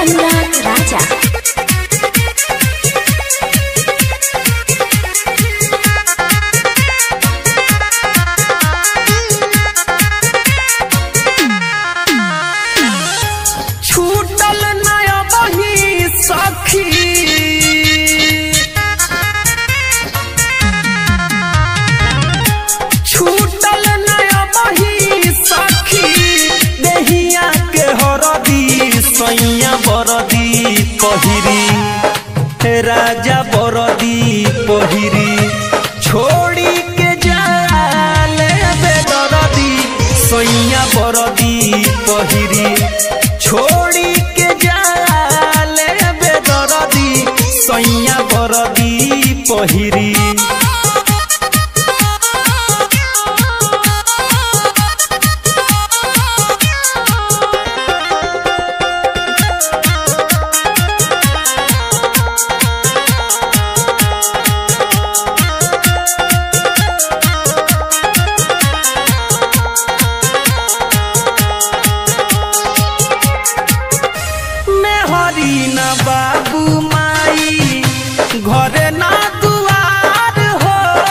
अनुराग राजा छूटल नया बही सखी छूटल नया बही सखी देहिया के हरदी सैया बरदी पहिरी हे राजा बरदी पहिरी छोड़ी के जाले बेदरदी सैया बरदी पहिरी छोड़ी के जाले बेदरदी सैया बरदी पहिरी मेहरी न बाबू माई घरे ना दुआर हो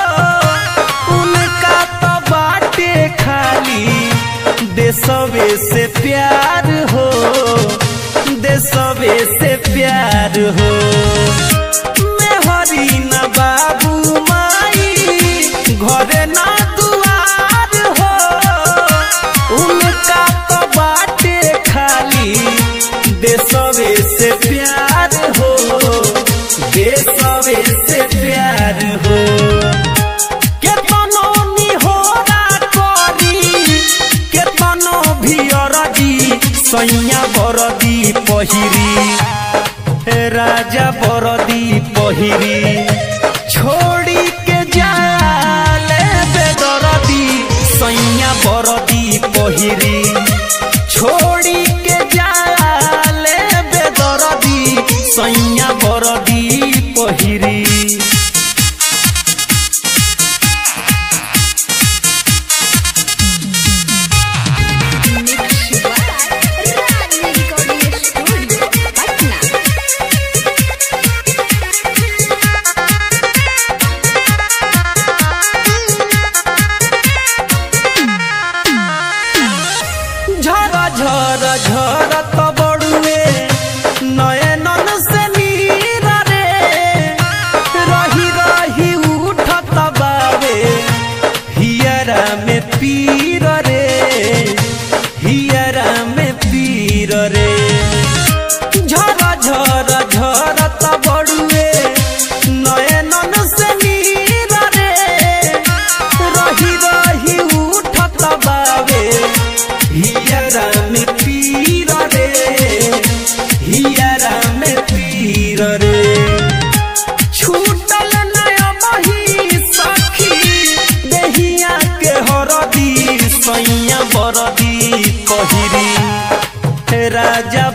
उनका तो बाटे खाली देसवे से प्यार हो देसवे से प्यार हो मेहरी न बाबू माई घरे ना दुआर हो उनका तो बाटे खाली देसवे से प्यार हो देसवे से प्यार हो केतनो निहोरा करी केतनो भियरदी सैया बरदी पहिरी हे राजा बरदी पहिरी छोड़ी के जाले बेदरदी सैया बरदी पहिरी छोड़ी के जाले बेदरदी सैया बरदी पहिरी रागनी रिकॉर्डिंग स्टूडियो पटना झरा झरा झरा तो बड़ुए नयनन से नीरा रे रही रही उठत बावे हियरा में पीर रे हियरा में पीर रे झरा झरा झरा तो बड़ुए नयनन से नीरा रे रही रही उठत बावे हियरा में पीर रे हियरा में पीर रे छूटल नया बही सखी देहिया के हरदी सैया बरदी पहिरी हे राजा